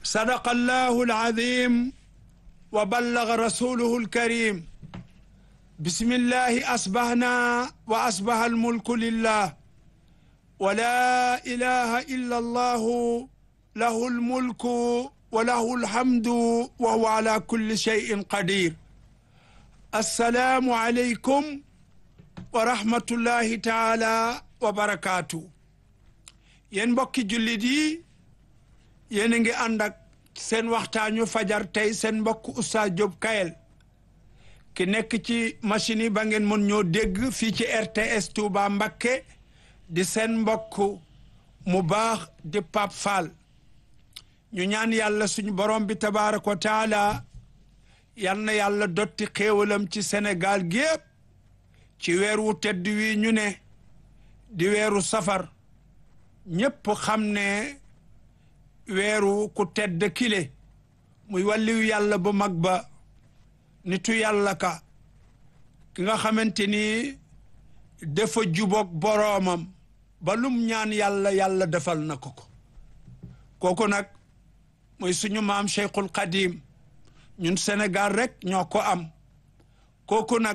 صدق الله العظيم وبلغ رسوله الكريم بسم الله أصبحنا وأصبح الملك لله ولا إله إلا الله له الملك وله الحمد وهو على كل شيء قدير السلام عليكم ورحمة الله تعالى وبركاته yéen mbokki jullit yi yéen a ngi ànd ak seen waxtaanu fajar tey seen mbokk Oustaz Diop Kayel ki nekk ci machine yi ba ngeen mën ñoo dégg fii ci RTS Touba Mbakke di seen mbokk mu baax di Pape Fall ñu ñaan yàlla suñu borom bi tabaaraka wa taala yal na yàlla dotti xéewalam ci Sénégal gépp ci weer wu tedd wi ñu ne di weeru safar ñépp xam ne weeru ku tedd kile muy wàlliwu yàlla bu mag ba nitu yàlla ka ki nga xamante ni dafa juboog boroomam ba lum ñaan yàlla yàlla defal na ko ko kooku nag muy suñu maam Cheikhul Qadim ñun Sénégal rek ñoo ko am kooku nag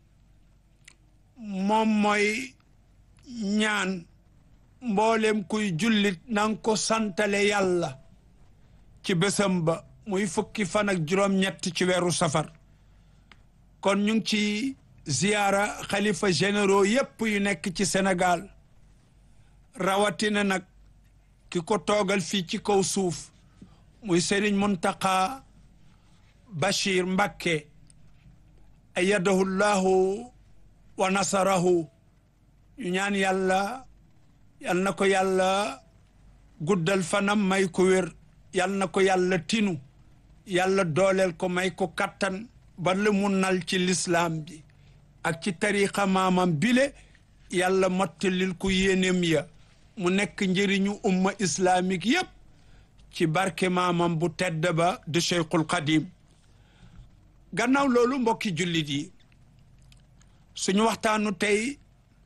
moom mooy ñaan mboolem kuy jullit nanga ko santale yàlla ci bésam ba muy fukki fan ak juróom-ñett ci weeru safar kon ñu ngi ci ziyaara xalifa généraux yépp yu nekk ci Sénégal rawatina nag ki ko toogal fii ci kaw suuf muy Serigne Mountakha Bachir Mbacké ayyadahu llahu wa nasarahu ñu ñaan yàlla yal na ko yàlla guddal fanam may ko wér yal na ko yàlla tinu yàlla dooleel ko may ko kattan ba lu mu nal ci lislaam bi ak ci tariqa maamam bile yàlla mottalil ko yéeneem ya mu nekk njëriñu umma islamique yépp ci barke maamam bu tedd ba de Cheikhul Qadim gannaaw loolu mbokki jullit yi suñu waxtaanu tey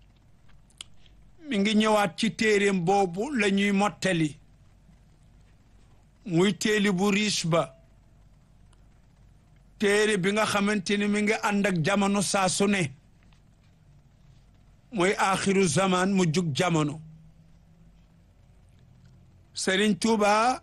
mi ngi ñëwaat ci téeréem boobu la ñuy mottali muy téeli bu riche ba téere bi nga xamante ni mi ngi ànd ak jamono saa su ne muy aaxiru zaman mu jug jamono Sëriñ Tuuba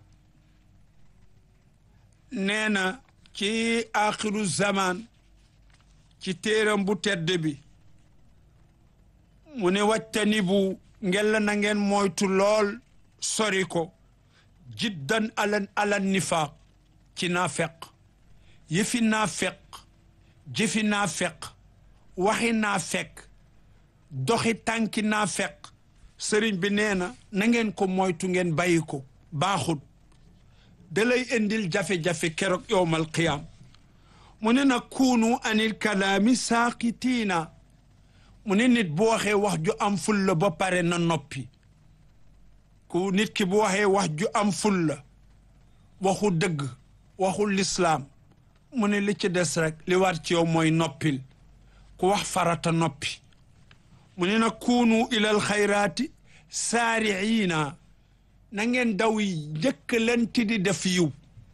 nee na ci aaxiru zaman ci téeram bu tedd bi mu ne wattani bu ngella na ngeen moytu lool sori ko jiddan alan alan nifaaq ci naafeq yëfi naafeq jëfi naafeq waxi naafeq doxi tànki naafeq sëriñ bi nee na na ngeen ko moytu ngeen bàyyi ko baaxut da lay indil jafe-jafe keroog yowmal qiyaam mu ne nag kuunu anil kalaami saaqitiina mu ne nit bu waxee wax ju am fulla ba pare na noppi ku nit ki bu waxee wax ju am fulla waxu dëgg waxu lislaam mu ne li ci des rek li war ci yow mooy noppil ku wax farata noppi mu ne nag kuunu ilal xayraati saariina na ngeen daw yi njëkkalante di def yiw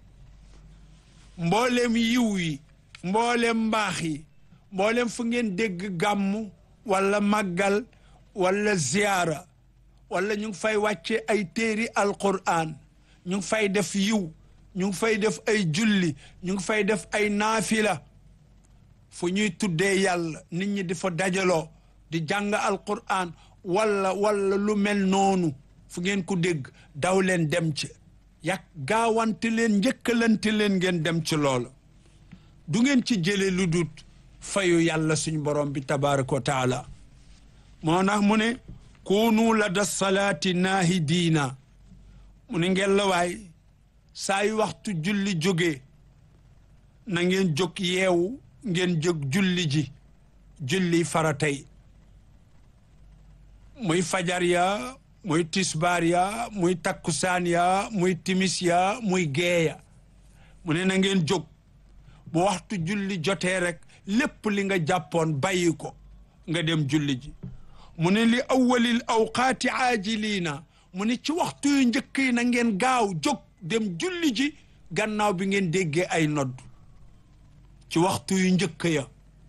mboolem yiw yi mboolem mbaax yi mboolem fu ngeen dégg gàmmu wala màggal wala ziyaara wala ñu ngi fay wàcce ay téeri alquran ñu ngi fay def yiw ñu ngi fay def ay julli ñu ngi fay def ay naafila fu ñuy tuddee yàlla nit ñi di fa dajaloo di jàng alquran wala wala lu mel noonu fu ngeen ko dégg daw leen dem ci yàq gaawante leen njëkkalante leen ngeen dem ci loola du ngeen ci jële lu dut fayu yàlla suñ borom bi tabaraka wa taala moo nax mu ne kunu la da salaati naahi diina mu ne ngeen la waay saa yu waxtu julli jógee na ngeen jóg yeewu ngeen jóg julli ji julli faratay muy fajar ya muy tisbaar ya muy takkusaan ya muy timis ya muy geeya mu ne na ngeen jóg bu waxtu julli jotee rek lépp li nga jàppoon bàyyi ko nga dem julli ji mu ne li awwalil awqaati aajiliina mu ne ci waxtu yu njëkk yi na ngeen gaaw jóg dem julli ji gannaaw bi ngeen déggee ay nodd ci waxtu yu njëkk ya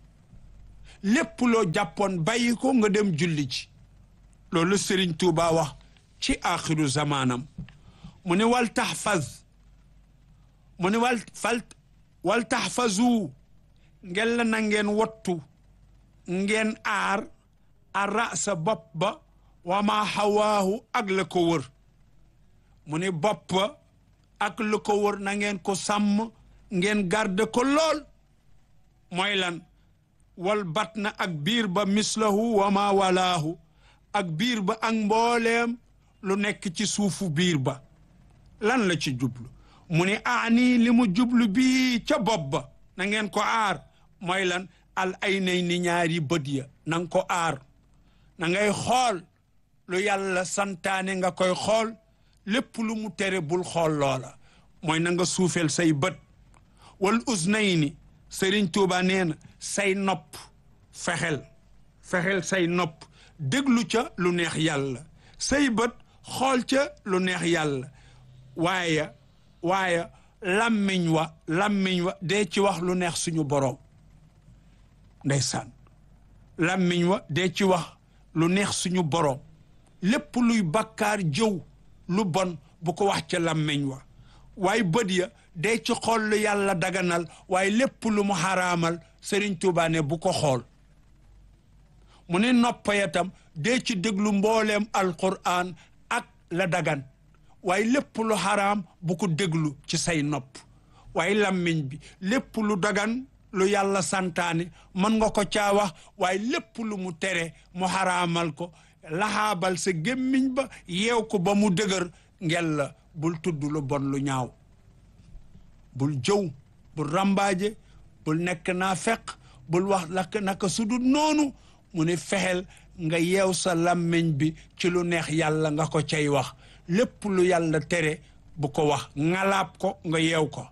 lépp loo jàppoon bàyyi ko nga dem julli ji loolu Sëriñ Tuuba wax ci axiru zamaanam mu ne wal taxfaz mu ne wal fal wal taxfazu ngeen la na ngeen wattu ngeen aar a rasa bopp ba wa ma xawaahu ak la ko wër mu ne bopp ak la ko wër na ngeen ko sàmm ngeen garde ko lool mooy lan wal batna ak biir ba mislahu wa ma walaahu ak biir ba ak mbooleem lu nekk ci suufu biir ba lan la ci jublu mu ne aani li mu jublu bii ca bopp ba na ngeen ko aar mooy lan al ay nay ni ñaari bët ya na nga ko aar na ngay xool lu yàlla santaane nga koy xool lépp lu mu tere bul xool loola mooy na nga suufeel say bët wal uznayni Sëriñ Tuuba nee na say nopp fexel fexel say nopp déglu ca lu neex yàlla say bët xool ca lu neex yàlla waaye waaye làmmiñ wa làmmiñ wa dee ci wax lu neex suñu boroom ndeysaan làmmiñ wa dee ci wax lu neex suñu boroom lépp luy bakkaar jëw lu bon bu ko wax ca làmmiñ wa waaye bët ya dee ci xool lu yàlla daganal waaye lépp lu mu xaraamal Sëriñ Tuubaa ne bu ko xool mu ne noppa ya tam dee ci déglu mbooleem alquran ak la dagan waaye lépp lu xaraam bu ko déglu ci say nopp waaye làmmiñ bi lépp lu dagan lu yàlla santaane mën nga ko caa wax waaye lépp lu mu tere mu xaraamal ko laxaabal sa gémmiñ ba yeew ko ba mu dëgër ngel la bul tudd lu bon lu ñaaw bul jëw bul rambaaje bul nekk naa feq bul wax lakk naka sudut noonu mu ne fexeel nga yeew sa làmmiñ bi ci lu neex yàlla nga ko cay wax lépp lu yàlla tere bu ko wax ngalaab ko nga yeew ko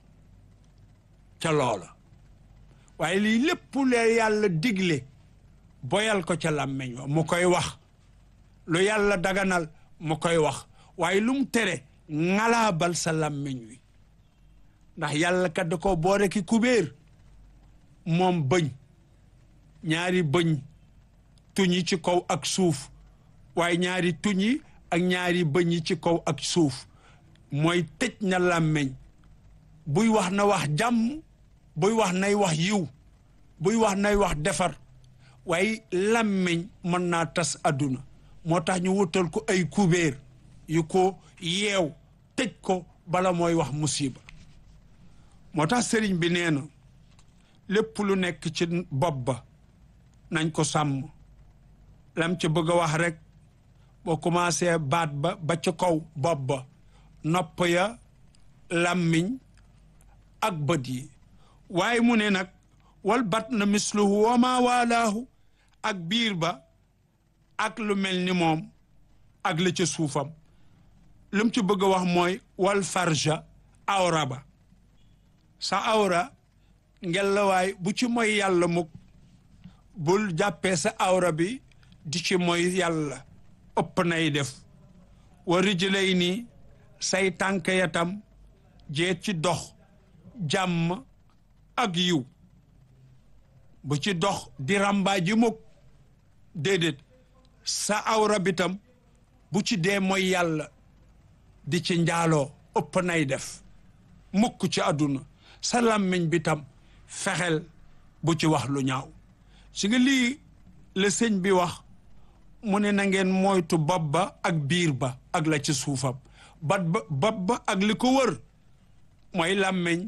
ca loola waaye lii lépp lee yàlla digle boyal ko ca làmmiñ wa mu koy wax lu yàlla daganal mu koy wax waaye lu mu tere ngalaabal sa làmmiñ wi ndax yàlla kat da ko boore ki kubéer moom bëñ ñaari bëñ tuñi ci kaw ak suuf waaye ñaari tuñi ak ñaari bëñ yi ci kaw ak suuf mooy tëj na làmmiñ buy wax na wax jàmm buy wax nay wax yiw buy wax nay wax defar waaye làmmiñ mën naa tas àdduna moo tax ñu wutal ko ay kubéer yu ko yeew tëj ko bala mooy wax musiba moo tax sëriñ bi nee na lépp lu nekk ci bopp ba nañ ko sàmm lam ci bëgg a wax rek boo commencé baat ba ba ca kaw bopp ba nopp ya làmmiñ ak bët yi waaye mu ne nag wal bat na misluhu wa ma waalaahu ak biir ba ak lu mel ni moom ak la ca suufam lu mu ci bëgg a wax mooy wal farja awra ba sa awra ngelawaay bu ci mooy yàlla mukk bul jàppee sa awra bi di ci mooy yàlla ëpp nay def wa rijlay nii say tànk yatam jeet ci dox jàmm ak yiw bu ci dox di ràmbaa ji mukk déedéet sa awra bi tam bu ci dee mooy yàlla di ci njaaloo ëpp nay def mukk ci àdduna sa làmmiñ bi tam fexeel bu ci wax lu ñaaw si nga lii la sëñ bi wax mu ne na ngeen moytu bopp ba ak biir ba ak la ci suufam bat ba bopp ba ak li ko wër mooy làmmiñ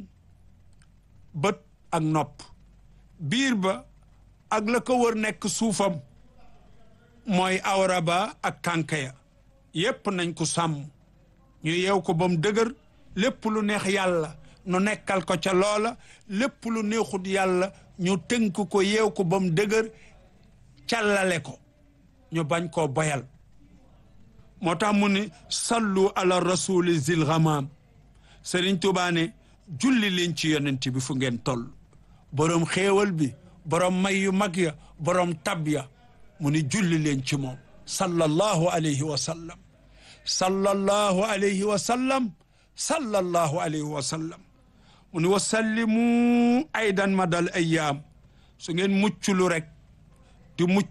bët ak nopp biir ba ak la ko wër nekk suufam mooy awra ba ak tànk ya yépp nañ ko sàmm ñu yeew ko ba mu dëgër lépp lu neex yàlla nu nekkal ko ca loola lépp lu neexut yàlla ñu tënk ko yeew ko ba mu dëgër càllale ko ñu bañ koo boyal moo tax mu ne sallu ala rasuli zil ghamam Sëriñ Tuubaa ne julli leen ci yonent bi fu ngeen toll boroom xéewal bi boroom may yu mag ya boroom tab ya mu ne julli leen ci moom sallallahu alayhi wa sallam sallallahu alayhi wa sallam sallallahu alayhi wa sallam mu ni wa sallimu aydan madal ayyaam su ngeen mucculu rek di mucc